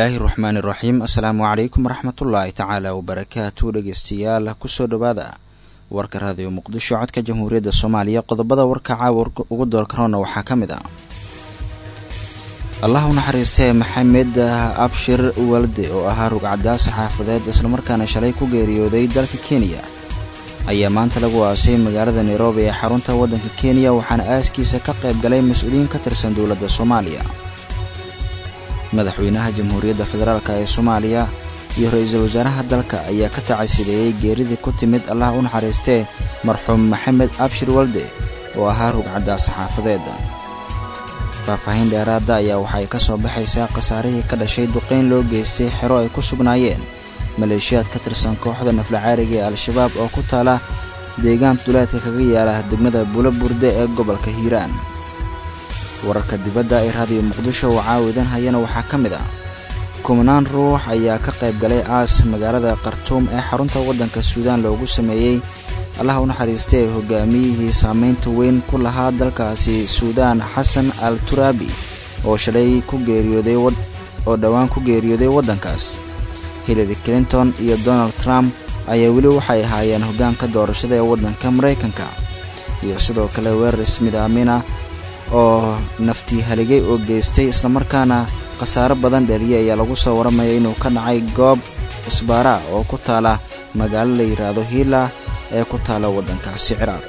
bismillaahi raxmaani raxiim assalaamu calaykum waraxmatullaahi tacaala wabarakaatu dhegeystayaal kusoo dhowaada warka raadiyo muqdisho codka jamhuuriyadda soomaaliya qodobada warka caawa ugu doorkaroona waxaa ka mid ah allah u naxariistee maxamed abshir walde oo ahaa rugcadaas xaafadeed islamarkaana shalay ku geeriyooday dalka kenya ayaa maanta lagu aasay magaalada nairobi ee xarunta waddanka kenya waxaana aaskiisa ka qayb galay mas-uuliyiin ka tirsan dowladda soomaaliya madaxweynaha jamhuuriyadda federaalk ee soomaaliya iyo ra-iisul wasaaraha dalka ayaa ka tacasideeyey geeridii ku timid allah u naxariistee marxuum maxamed abshir walde oo ahaa rugcadaas xaafadeed faahfaahin dheeraada ayaa waxay ka soo baxaysaa khasaarihii ka dhashay duqayn loo geystay xero ay ku sugnaayeen maleeshiyaad ka tirsan kooxda naflacaariga ee al-shabaab oo ku taala deegaan duleedka kaga yaala degmada bulo burde ee gobolka hiiraan wararka dibadda ee raadiyo muqdisho oo caawidan hayana waxaa ka mid ah kumanaan ruux ayaa ka qayb galay aas magaalada khartuum ee xarunta waddanka suudaan loogu sameeyey allah u naxariistee hogaamiyihii saamaynta weyn ku lahaa dalkaasi suudaan xasan al turaabi oo shalay ku geeriyooday oo dhowaan ku geeriyooday waddankaas hillary clinton iyo donald trump ayaa weli waxay ahaayeen hoggaanka doorashada ee waddanka maraykanka iyo sidoo kale weerar ismidaamina oo naftii haligay oo geystay islamarkaana khasaaro badan dheliyay ayaa lagu soo waramaya inuu ka dhacay goob isbaara oo ku taala magaalo la yidhaahdo hiila ee ku taala waddankaasi ciraaq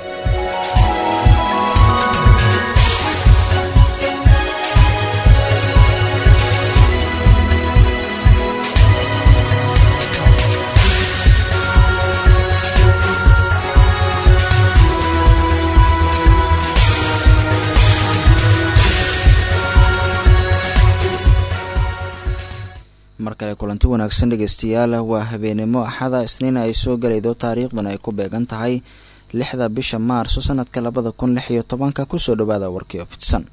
mar kale kulanti wanaagsan dhegeystayaal waa habeenimo axada isniina ay soo galaydo taariikhdan ay ku beegan tahay lixda bisha maarso sanadka labada kun lix iyo tobanka kusoo dhawaada warkii fidsan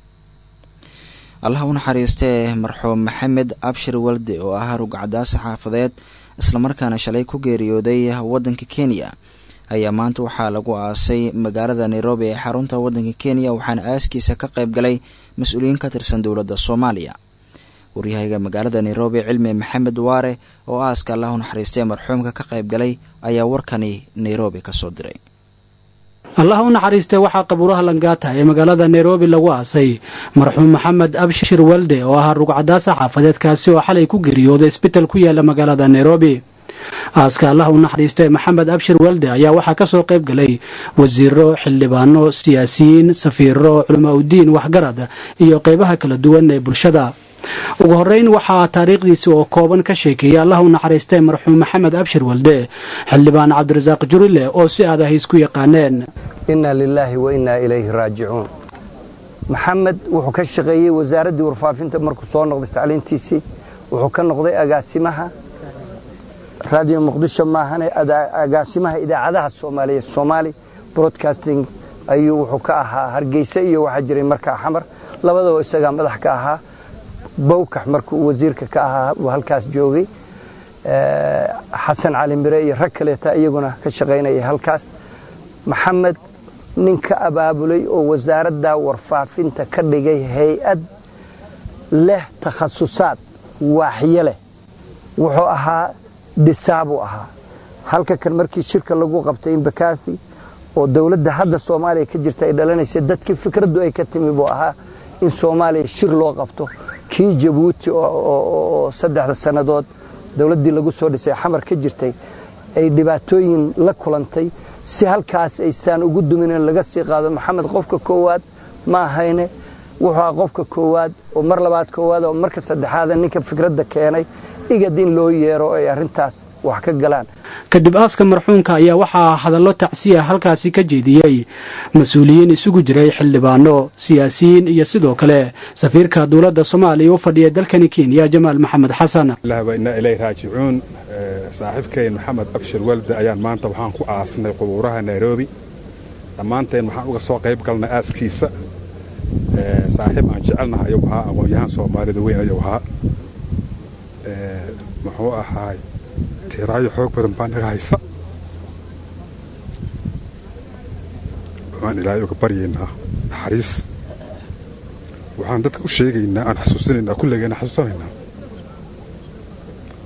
allah u naxariistee marxuum maxamed abshir walde oo ahaa rugcadaas xaafadeed islamarkaana shalay ku geeriyooday waddanka kenya ayaa maanta waxaa lagu aasay magaalada nairobi ee xarunta waddanka kenya waxaana aaskiisa ka qayb galay mas-uuliyiin ka tirsan dowladda soomaaliya waryahayga magaalada nairobi cilmi maxamed waare oo aaska allah u naxariistee marxuumka ka qayb galay ayaa warkani nairobi ka soo diray allah u naxariistee waxaa qabuuraha langaata ee magaalada nairobi lagu aasay marxuum maxamed abshir walde oo ahaa rugcadaasa xaafadeedkaasi oo xalay ku geeriyooday isbital ku yaala magaalada nairobi aaska allah u naxariistee maxamed abshir walde ayaa waxaa ka soo qayb galay wasiiro xildhibaano siyaasiyiin safiiro culamaa udiin waxgarad iyo qeybaha kala duwan ee bulshada ugu horeyn waxaa taariikhdiisi oo kooban ka sheekeeyay allah u naxariistee marxuum maxamed abshir walde xildhibaan cabdirasaaq jurile oo si aad ah isku yaqaaneen inna lilaahi wa innaa ilayhi raajicuun maxamed wuxuu ka shaqeeyey wasaaraddii warfaafinta markuu soo noqday tacliintiisii wuxuu ka noqday agaasimaha raadiyo muqdisho maahane agaasimaha idaacadaha soomaaliyeed somaali broadcasting ayuu wuxuu ka ahaa hargeysa iyo waxaa jiray markaa xamar labadaba isagaa madax ka ahaa bowkax markuu wasiirka ka ahaa uu halkaas joogay xasan cali mire iyo rag kaleeta iyaguna ka shaqaynaya halkaas maxamed nin ka abaabulay oo wasaaradda warfaafinta ka dhigay hay-ad leh takhasusaad waaxyo leh wuxuu ahaa dhisaabuu ahaa halka kan markii shirka lagu qabtay imbakaathi oo dowladda hadda soomaaliya ka jirta ay dhalanaysa dadkii fikraddu ay ka timi buu ahaa in soomaaliya shir loo qabto kii jabuuti oo saddexda sannadood dowladdii lagu soo dhisay xamar ka jirtay ay dhibaatooyin la kulantay si halkaas aysaan ugu dumineen laga sii qaado maxamed qofka koowaad ma ahayne wuxuu aha qofka koowaad oo mar labaad koowaad oo marka saddexaada ninka fikradda keenay igad in loo yeero ay arrintaas wax ka galaan kadib aaska marxuumka ayaa waxaa hadallo tacsiya halkaasi ka jeediyey mas-uuliyiin isugu jiray xildhibaano siyaasiyiin iyo sidoo kale safiirka dowladda soomaaliya u fadhiya dalkani kenya jamaal maxamed xasan inaa ilay raajicuun saaxiibkayn maxamed abshir walde ayaan maanta waxaan ku aasnay qubuuraha nairobi dhammaanteen waxaan uga soo qayb galnay aaskiisa saaxiib aan jecelnaha ayuu ahaa aqoon-yahaan soomaalida weyn ayuu ahaa muxuu ahaay tiraayo xoog badan baa naga haysa waxaan ilaahay uga baryaynaa naxariis waxaan dadka u sheegaynaa aan xasuusinaynaa kulligeena xasuusanaynaa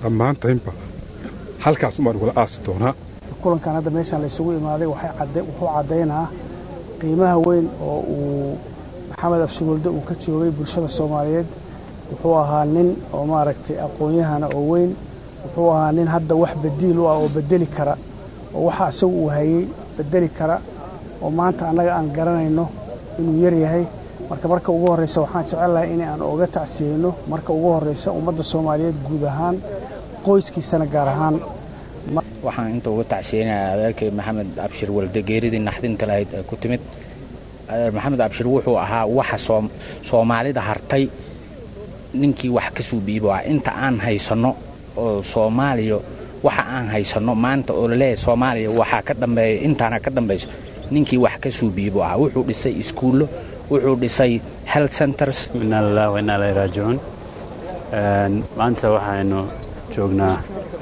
dhammaantaynba halkaas umaan wala aasi doonaa kulankan hadda meeshaan laysugu imaaday wuxuu caddaynaa qiimaha weyn oo uu maxamed abshirwalde uu ka joogay bulshada soomaaliyeed wuxuu ahaa nin oo maaragtay aqoon-yahana oo weyn wuxuu ahaa nin hadda wax badiil u ah oo bedeli kara oo waxa isagu uu hayey bedeli kara oo maanta annaga aan garanayno inuu yar yahay marka marka ugu horreysa waxaan jecelahay in aan oga tacsiyeyno marka ugu horreysa ummadda soomaaliyeed guud ahaan qoyskiisana gaar ahaan waxaan inta uga tacsiyeynayaa adeerkay maxamed abshir walde geeridii naxdinta lahayd ee ku timid adeer maxamed abshir wuxuu ahaa waxa soomaalida hartay ninkii wax ka suubiibo ah inta aan haysanno oo soomaaliya waxa aan haysanno maanta oo laleeyahay soomaaliya waxaa ka dambeeya intaana ka dambayso ninkii wax ka suubiibo ah wuxuu dhisay iskuullo wuxuu dhisay health centers inaa lilah wa inaa ilaahi raajicuun maanta waxaynu joognaa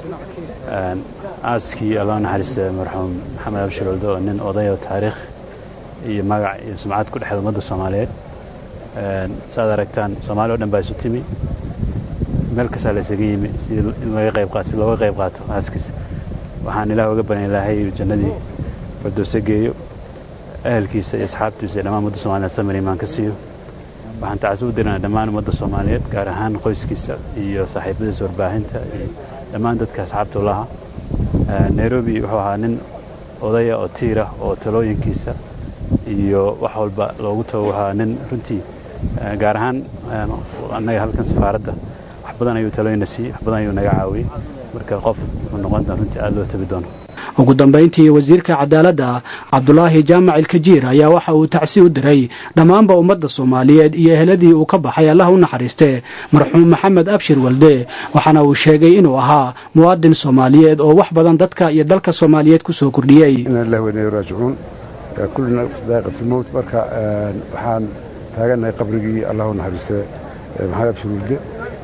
aaskii allah naxariista marxuum maxamed abshir walde oo nin odayo taariikh iyo magac iyo sumcad ku dhexda ummadda soomaaliyeed saaad aragtaan soomaali o dhan baa isu timi meel kastaa laysaga yimi si looga qayb qaato aaskiisa waxaan ilaah uga banan ilaahay jannadii fardoose geeyo ahelkiisa iyo asxaabtiisa iyo dhammaan ummadda soomaliyeed samir imaan ka siiyo waxaan tacasi u dirana dhammaan ummadda soomaaliyeed gaar ahaan qoyskiisa iyo saaxiibadiisa warbaahinta iyo dhammaan dadka asxaabta laha nairobi wuxuu ahaa nin odaya oo tiirah oo talooyinkiisa iyo wax walba loogu tago waxaa nin runtii gaar ahaan annaga halkan safaaradda wax badan ayuu talooyina siiyey wax badan ayuu naga caawiyey marka qof wuxuu noqon doona runtii aad loo tabi doono ugu dambayntii wasiirka cadaaladda cabdulaahi jaamac ilkajiir ayaa waxa uu tacsi u diray dhammaanba ummadda soomaaliyeed iyo eheladii uu ka baxay allah u naxariiste marxuum maxamed abshir walde waxaana uu sheegay inuu ahaa muwaadin soomaaliyeed oo wax badan dadka iyo dalka soomaaliyeed ku soo kordhiyey raajicuun kullina daaqitlmowt marka waxaan taagannahay qabrigii allah u naxariiste maxamed abshir walde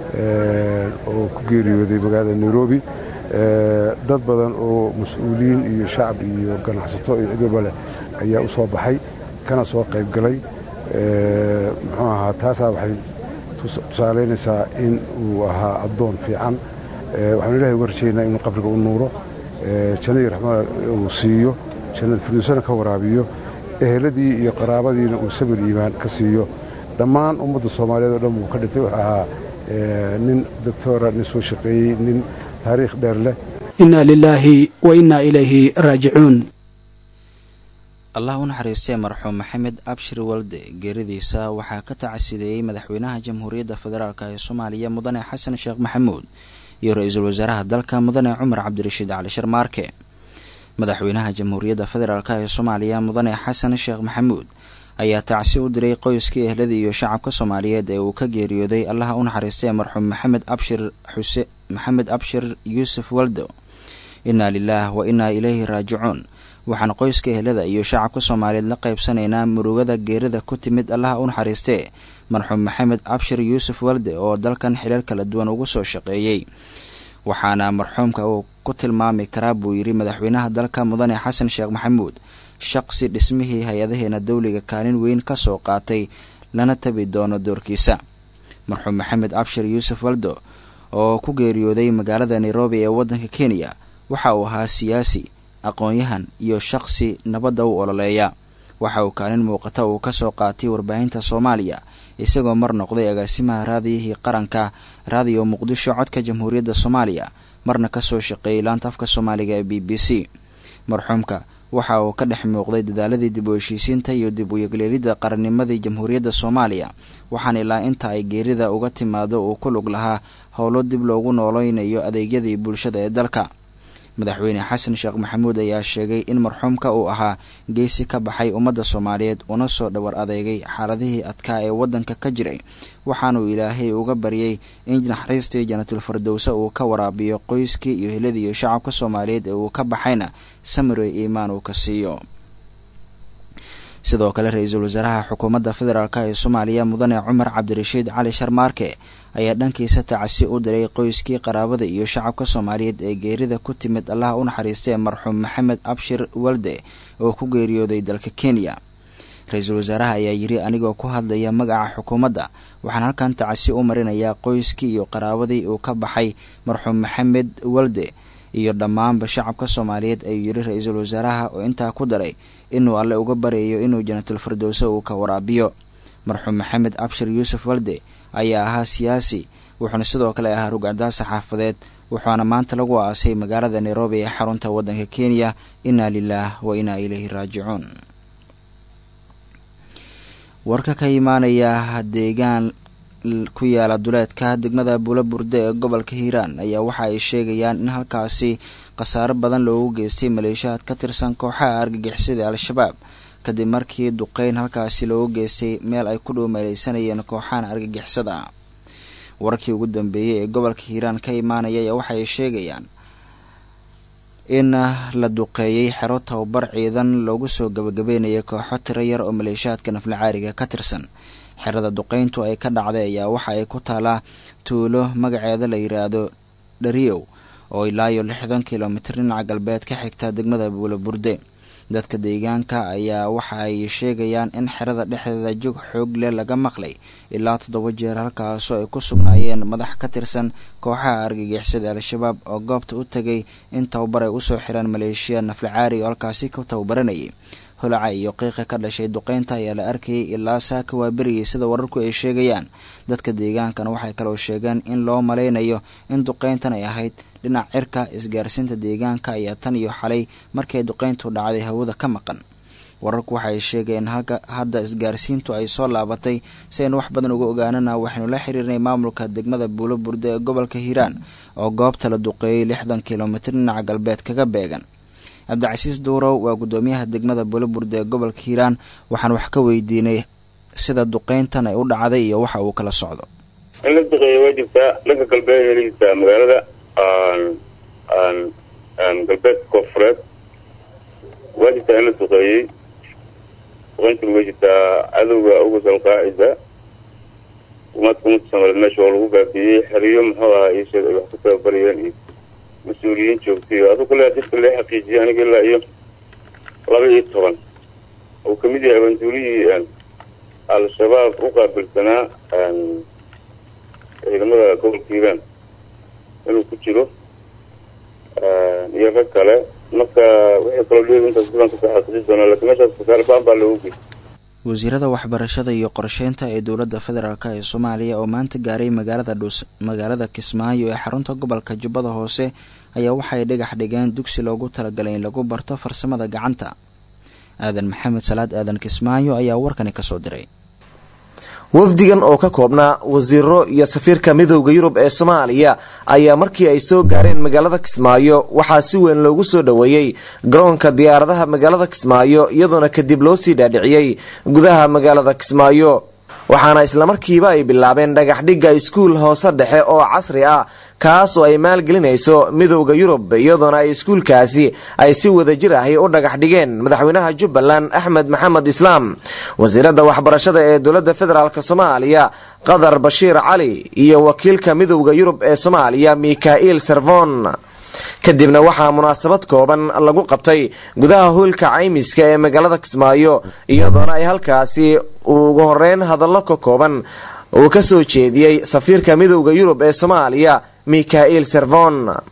oo ku geeriyooday magaalada nairobi dad badan oo mas-uuliyiin iyo shacab iyo ganacsato iyo cid walba leh ayaa u soo baxay kana soo qayb galay muxuu ahaa taasaa waxay tusaalaynaysaa in uu ahaa addoon fiican waxaanu ilahay uga rajaynaa inuu qabriga u nuuro jannadii raxmada uu siiyo jannada firdowsana ka waraabiyo eheladii iyo qaraabadiina uu sabir iimaan ka siiyo dhammaan ummadda soomaaliyeed oo dhan buu ka dhintay wuxuu ahaa nin doctora nin soo shaqeeyey nin taariikh dheer leh inna lilaahi wa innaa ilayhi raajicuun allah u naxariistay marxuum maxamed abshir walde geeridiisa waxaa ka tacasideeyey madaxweynaha jamhuuriyadda federaalk ee soomaaliya mudane xasan sheekh maxamuud iyo ra-iisul wasaaraha dalka mudane cumar cabdirashiid cali sharmaarke madaxweynaha jamhuuriyadda federaalk ee soomaaliya mudane xasan sheekh maxamuud ayaa tacsi u diray qoyskii ehladii iyo shacabka soomaaliyeed ee uu ka geeriyooday allaha u naxariistay marxuum maxamed abshir xuse maxamed abshir yuusuf waldo innaa lilaah wa innaa ilayhi raajicuun waxaan qoyska ehlada iyo shacabka soomaaliyeed la qaybsanaynaa murugada geerida ku timid allaha u naxariistee marxuum maxamed abshir yuusuf walde oo dalkan xilal kala duwan ugu soo shaqeeyey waxaana marxuumka uu ku tilmaami karaa buu yidhi madaxweynaha dalka mudane xasan sheekh maxamuud shaqsi dhismihii hay-adaheena dowliga kaalin weyn ka soo qaatay lana tabi doono doorkiisa marxuum maxamed abshir yuusuf waldo oo ku geeriyooday magaalada nairobi ee waddanka kenya waxa uu ahaa siyaasi aqoon-yahan iyo shaqsi nabadda u ololeeya waxa uu kaalin muuqata uu ka soo qaatay warbaahinta soomaaliya isagoo mar noqday agaasimaha raadiyihii qaranka raadiyo muqdisho codka jamhuuriyadda soomaaliya marna kasoo shaqeeyey laanta afka soomaaliga ee b b c marxuumka waxa uu ka dhex muuqday dadaaladii dib u heshiisiinta iyo dib u yegleelidda qarannimadii jamhuuriyadda soomaaliya waxaana ilaa inta ay geerida uga timaado uu ku lug lahaa howlo dib loogu nooleynayo adeegyadii bulshada ee dalka madaxweyne xasan sheekh maxamuud ayaa sheegay in marxuumka uu ahaa geesi ka baxay ummadda soomaaliyeed una soo dhowar adeegay xaaladihii adkaa ee waddanka ka jiray waxaanuu ilaahay uga baryay in naxariistii janatul fardowse uu ka waraabiyo qoyskii iyo hiladii iyo shacabka soomaaliyeed ee uu ka baxayna samire iimaan uu ka siiyo sidoo kale ra-iisul wasaaraha xukuumadda federaalk ee soomaaliya mudane cumar cabdirashiid cali sharmaarke ayaa dhankiisa tacasi u diray qoyskii qaraabada iyo shacabka soomaaliyeed ee geerida ku timid allaha u naxariistee marxuum maxamed abshir walde oo ku geeriyooday dalka kenya ra-iisul wasaaraha ayaa yidhi anigoo ku hadlaya magaca xukuumadda waxaan halkan tacasi u marinayaa qoyskii iyo qaraabadii uu ka baxay marxuum maxamed walde iyo dhammaanba shacabka soomaaliyeed ayuu yidhi ra-iisul wasaaraha oo intaa ku daray inuu alle uga baryayo inuu janatul firdowso uu ka waraabiyo marxuum maxamed abshir yuusuf walde ayaa ahaa siyaasi wuxuuna sidoo kale ahaa rugcadaas saxaafadeed wuxuuna maanta lagu aasay magaalada nairobi ee xarunta waddanka kenya inna lilaah wa inaa ilayhi raajicuun warka ka imaanaya deegaan ku yaala duleedka degmada buula burde ee gobolka hiiraan ayaa waxa ay sheegayaan in halkaasi khasaaro badan loogu geystay maleeshiyaad ka tirsan kooxaha argagixisada al-shabaab kadib markii duqeyn halkaasi loogu geystay meel ay ku dhuumeeleysanayeen kooxahan argagixisada wararkii ugu dambeeyey ee gobolka hiiraan ka imaanaya ayaa waxaay sheegayaan in la duqeeyey xero tababar ciidan loogu soo gabagabeynayay kooxo tiro yar oo maleeshiyaadka naflacaariga ka tirsan xerada duqeyntu ay ka dhacday ayaa waxa ay ku taalaa tuulo magaceeda la yiraahdo dhariyow oo ilaayo lixdan kilomitir dhinaca galbeed ka xigta degmada buula burde dadka deegaanka ayaa waxa ay sheegayaan in xerada dhexdeeda jog xoog leh laga maqlay ilaa toddoba jeer halkaasoo ay ku sugnaayeen madax ka tirsan kooxaha argagixisada al-shabaab oo goobta u tegay in tababar ay usoo xiraan maleeshiya naflacaari oo halkaasi ku tababaranayay holaca iyo qiiqa ka dhashay duqeynta ayaa la arkayay ilaa saaka waa berigay sida wararku ay sheegayaan dadka deegaankana waxay kaloo sheegeen in loo malaynayo in duqeyntan ay ahayd dhinac cirka isgaarsiinta deegaanka ayaa tan iyo xalay markay duqeyntu dhacday hawada ka maqan wararku waxaay sheegeen halka hadda isgaarsiintu ay soo laabatay si aynu wax badan uga ogaanana waxaynu la xiriirnay maamulka degmada buulo burde ee gobolka hiiraan oo goobta la duqeeyey lixdan kilomitir dhinaca galbeed kaga beegan cabdicasiis duurow waa guddoomiyaha degmada buulo burde ee gobolka hiiraan waxaan wax ka weydiinay sida duqeyntan ay u dhacday iyo waxa uu kala socdo in la duqeeya waa jirtaa dhanka galbeed ay jirtaa magaalada galbeedka koonfureed waa jirtaa in la duqeeyey duqeyntuna way jirtaa cadowga uga salqaacida umaadka ummadka soomaaliyeed meesha oo lagu baabiiyey xeriyo muxuu ahaa iisheeg ay wax ku tababarayeen iyo mas-uuliyiin joogtay adu kale dadka lee xaqiijiyay aniga ilaa iyo laba iyo toban uu kamid yahay abanduulihii al-shabaab u qaabilsanaa ciidamada gobolka hiiraan inuu ku jiro iyo rag kale marka wixii kaloo dheer intaas badan kasoo xaqiiji doonaa lakiin meeshaas kasaar baan baa loogu geystay wasiirada waxbarashada iyo qorsheynta ee dowladda federaalk ee soomaaliya oo maanta gaaray magaalada dhuus magaalada kismaayo ee xarunta gobolka jubbada hoose ayaa waxay dhagax dhigeen dugsi loogu talagalay in lagu barto farsamada gacanta aadan maxamed salaad aadan kismaayo ayaa warkani kasoo diray wafdigan oo ka koobnaa wasiiro iyo safiirka midowda yurub ee soomaaliya ayaa markii ay soo gaareen magaalada kismaayo waxaa si weyn loogu soo dhoweeyey garoonka diyaaradaha magaalada kismaayo iyadoona kadib loo sii dhaadhiciyey gudaha magaalada kismaayo waxaana islamarkiiba ay bilaabeen dhagaxdhigga iskuul hoose dhexe oo casri ah kaas oo ay maalgelinayso midowda yurub iyadoona ay iskuulkaasi ay si wadajir ahi u dhagax dhigeen madaxweynaha jubbaland axmed maxamed islaam wasiiradda waxbarashada ee dowladda federaalk soomaaliya qadar bashiir cali iyo wakiilka midowda yurub ee soomaaliya mikhail servon kadibna waxaa munaasabad kooban lagu qabtay gudaha hoylka caymiska ee magaalada kismaayo iyadoona ay halkaasi ugu horeyn hadallo ka kooban uu ka soo jeediyey safiirka midowda yurub ee soomaaliya mikhail servon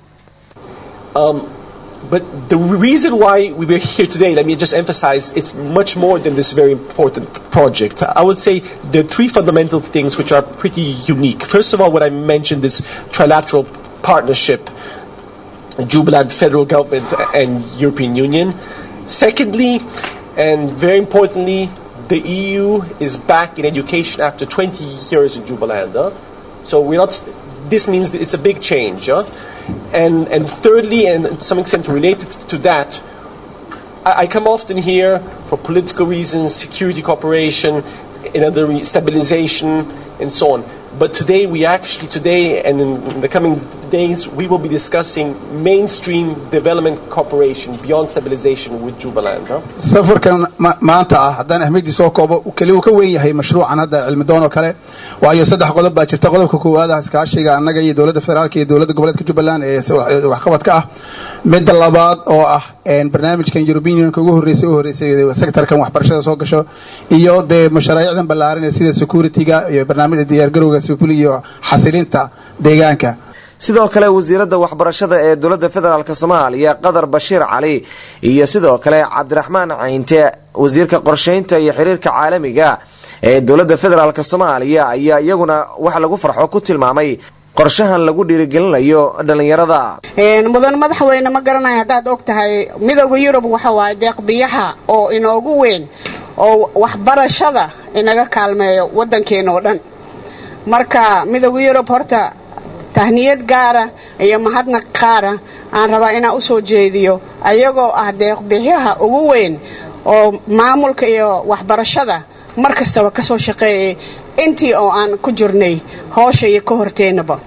But the reason why we were here today, let me just emphasize, it's much more than this very important project. I would say there are three fundamental things which are pretty unique. First of all, what I mentioned, this trilateral partnership, Jubilant federal government and European Union. Secondly, and very importantly, the EU is back in education after 20 years in Jubilant. Huh? So we're not. This means that it's a big change. Huh? And and thirdly, and to some extent related to that, I, I come often here for political reasons, security cooperation, another re- stabilization, and so on. But today, we actually today and in, in the coming days, we will be discussing mainstream development cooperation beyond stabilization with Jubaland. Huh? safarkan ma- maanta ah haddaan ahmiyadii soo koobo keli uu ka weyn yahay mashruucan hadda cilmidoon oo kale waayo saddex qodob baa jirta qodobka koowaad ah iskaashiga annaga iyo dowladda federaalka iyo dowladda goboleedka jubbaland ee s- wax- waxqabadka ah midda labaad oo ah een, barnaamijkan european unionka ugu horreysay u horreysay sektorkan waxbarashada soo gasho iyo dee mashaariicdan ballaaran ee sida securityga iyo barnaamijka diyaargarowga sifuli iyo xasilinta deegaanka sidoo kale wasiiradda waxbarashada ee dowladda federaalk soomaaliya qadar bashiir cali iyo sidoo kale cabdiraxmaan caynte wasiirka qorshaynta iyo xiriirka caalamiga ee dowladda federaalk soomaaliya ayaa iyaguna wax lagu farxo ku tilmaamay qorshahan lagu dhiirigelinayo dhallinyarada Een, mudan madaxweyne ma garanayo haddaad og tahay midowda yurub waxa waaye deeq biyaha oo inoogu weyn oo waxbarashada inaga kaalmeeyo waddankeena oo dhan marka midowda yurub horta tahniyad gaara iyo mahadnaq qaara aan rabaa inaan u soo jeediyo ayagoo ah deeq biyaha ugu weyn oo maamulka iyo waxbarashada mar kastaba ka soo shaqeeyay intii oo aan ku jirnay hoosha iyo ka horteennaba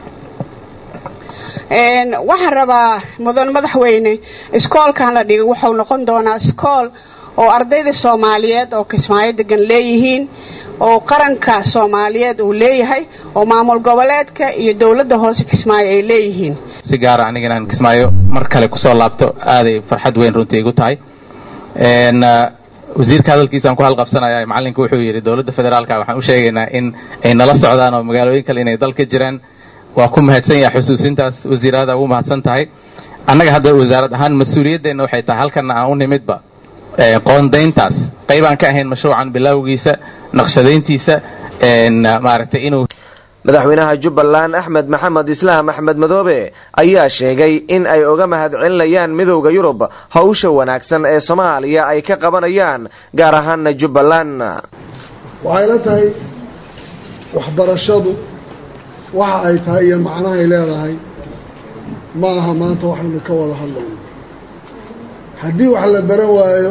Een, waxaan rabaa mudan madaxweyne iskoolkan la dhigay wuxuu noqon doonaa iskool oo ardayda soomaaliyeed oo kismaayo degan leeyihiin oo qaranka soomaaliyeed uu leeyahay oo maamul goboleedka iyo dowladda hoose kismaayo ay leeyihiin si gaara aniga inaan kismaayo mar kale kusoo laabto aaday farxad weyn runtii igu tahay Een, ah, wasiirka hadalkiisaan ku halqabsanaya macallinka wuxuu yidhi dowladda federaalka waxaan u sheegaynaa in ay nala socdaan oo magaalooyin kale inay dalka jiraan waa ku mahadsan yahay xusuusintaas wasiirada ugu mahadsan tahay annaga hadda wasaarad ahaan mas-uuliyadeenna waxay tahay halkana aan u nimidba ee, qoondayntaas qaybaan ka ahayn mashruucan bilowgiisa naqshadayntiisa een, maaragtay inuu madaxweynaha jubbaland axmed maxamed islaam axmed madoobe ayaa sheegay in ay uga mahadcelinayaan midowda yurub howsha wanaagsan ee soomaaliya ay ka qabanayaan gaar ahaana jubbaland waxay la tahay waxbarashadu waxa ay tahay iyo macnahay leedahay ma aha maanta waxaynu ka wada hadlayno haddii wax la baran waayo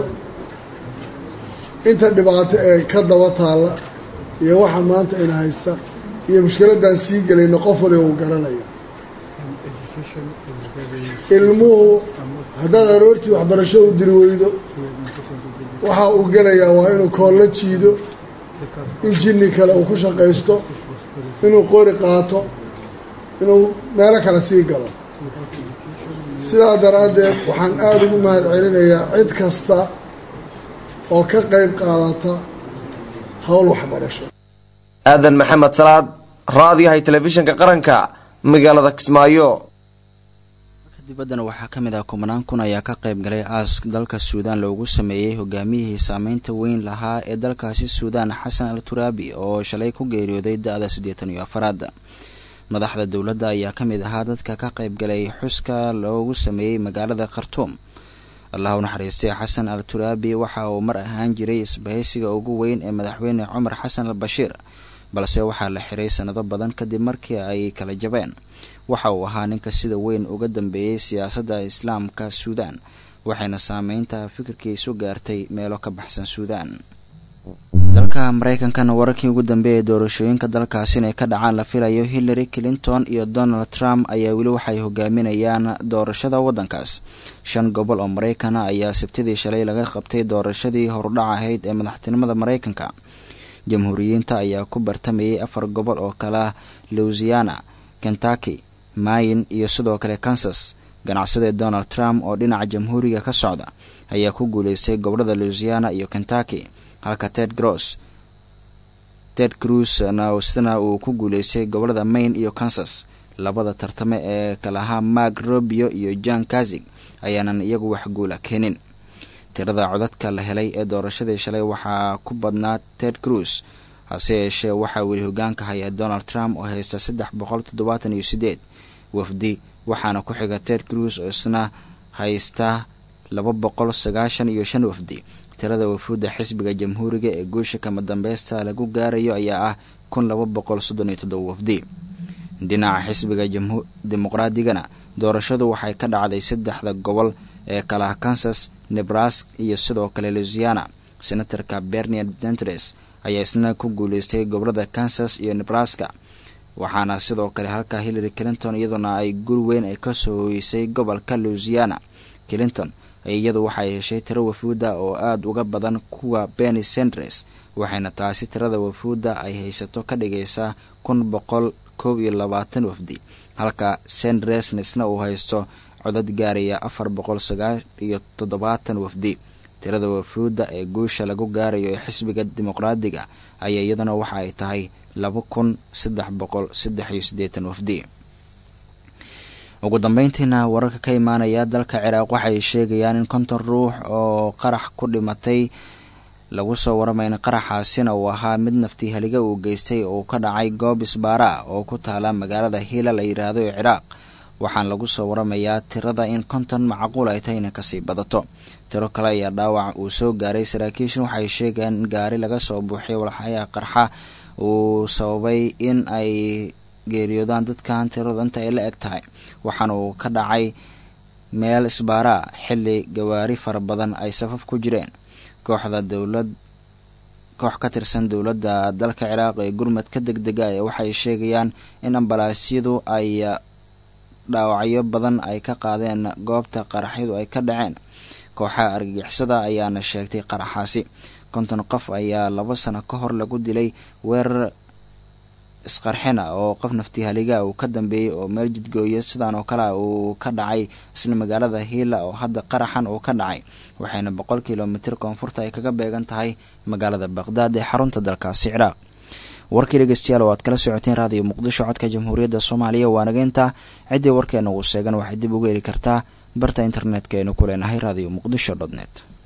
inta dhibaato ee ka daba taalla iyo waxa maanta ina haysta iyo mushkiladaan sii gelayno qof waliba uu garanaya ilmuhu haddaad aroortii waxbarasho u diri weydo waxa uu gelayaa waa inuu koollo jiido in jinni kale uu ku shaqaysto inuu qori qaato inuu meelo kale sii galo sidaa daraaddeed waxaan aada ugu mahad celinayaa cid kasta oo ka qayb qaadata howl waxbarasho aadan maxamed salaad raadiyahay telefishinka qaranka magaalada kismaayo dibaddana waxaa ka mid ah kumanaan kun ayaa ka qayb galay aask dalka suudaan loogu sameeyey hogaamiyihii saameynta weyn lahaa ee dalkaasi suudaan xasan al turaabi oo shalay ku geeriyooday da-da siddeetan iyo afaraad madaxda dowladda ayaa ka mid ahaa dadka ka qayb galay xuska loogu sameeyey magaalada khartuum allah u naxariistay xasan al turaabi waxa uu mar ahaan jiray isbahaysiga ugu weyn ee madaxweyne cumar xasan al bashiir balse waxaa la xiray sanado badan kadib markii ay kala jabeen waxa uu ahaa ninka sida weyn uga dambeeyey siyaasadda islaamka suudaan waxayna saameynta fikirkiisu gaartay meelo ka baxsan suudaan dalka maraykankana wararkii ugu dambeeyay doorashooyinka dalkaasi inay ka dhacaan la filayo hillary clinton iyo donald trump ayaa weli waxay hogaaminayaan doorashada waddankaas shan gobol oo maraykana ayaa sabtidii shalay laga qabtay doorashadii horudhac ahayd ee madaxtinimada maraykanka jamhuuriyiinta ayaa ku bartamayay afar gobol oo kala louisiana kentucky mayin iyo sidoo kale kansas ganacsade donald trump oo dhinaca jamhuuriga ka socda ayaa ku guuleystay gobolada louisiana iyo kentucky halka ted gross ted cruzna sidana uu ku guuleystay gobolada maine iyo kansas labada tartame ee kalahaa mark robio iyo john kazig ayaanan iyagu wax guula keenin tirada codadka la helay ee doorashadii shalay waxaa ku badnaa ted cruz hase yeeshee waxaa weli hogaanka haya donald trump oo haysta saddex boqol toddobaatan iyo sideed wafdi waxaana ku xiga ted cruz oo isna haysta laba boqol sagaashan iyo shan wafdi tirada wafuudda xisbiga jamhuuriga ee guusha kama dambeysta lagu gaarayo ayaa ah kun laba boqol soddon iyo toddoba wafdi dhinaca xisbiga dimuqraadigana doorashadu waxay ka dhacday saddexda gobol ee kalaha kansas nebraska iyo sidoo kale louisiana senatorka bernier dentres ayaa isna ku guuleystay gobolada kansas iyo nebraska waxaana sidoo kale halka hillary clinton iyaduna ay guri weyn ay kasoo hoysay gobolka louisiana clinton iyadu waxay heshay tiro wafuuda oo aada uga badan kuwa benny sandres waxayna taasi tirada wafuudda ay haysato ka dhigaysaa kun boqol koob iyo labaatan wafdi halka sandresnesna uu haysto codad gaaraya afar boqol sagaal iyo toddobaatan wafdi tirada wafuudda ee guusha lagu gaarayo ee xisbiga dimuqraadiga ayaa iyaduna waxa ay tahay laba kun saddex boqol saddex iyo siddeetan wafdi ugu dambeyntiina wararka ka imaanaya dalka ciraaq waxay sheegayaan in konton ruux oo qarax ku dhimatay lagu soo waramayna qaraxaasina uu ahaa mid naftii haliga uu geystay oo ka dhacay goob isbaara oo ku taala magaalada hiila la yidhaahdo ee ciraaq waxaan lagu soo waramayaa tirada in konton macquul ay tahay inay kasii badato tiro kale ayaa dhaawac uu soo gaaray saraakiishan waxay sheegeen in gaari laga soo buuxiyay walxayaha qarxa uu sababay in ay geeriyoodaan dadkan tirada inta ay la eg tahay waxaana uu ka dhacay meel isbaaraa xilli gawaari fara badan ay safaf ku jireen kooxda dowlad koox ka tirsan dowladda dalka ciraaq ee gurmadka deg dega ee waxay sheegayaan in ambalaasyadu ay dhaawacyo badan ay ka qaadeen goobta qaraxyadu ay ka dhaceen kooxaha argagixisada ayaana sheegtay qaraxaasi konton qof ayaa laba sano ka hor lagu dilay weerar isqarxina oo qof naftii haliga uu ka dambeeyey oo meel jidgooyo sidaan oo kale uu ka dhacay isla magaalada hiila oo hadda qaraxan uu ka dhacay waxayna boqol kilomitir koonfurta ay kaga beegan tahay magaalada baqdaad ee xarunta dalkaasi ciraaq warkii dhegeystayaal oo aad kala socoteen raadiyo muqdisho codka jamhuuriyadda soomaaliya waa nageynta ciddii warkeena uu sheegan waxay dib uga heli kartaa barta internetka aynu ku leenahay radio muqdisho dot net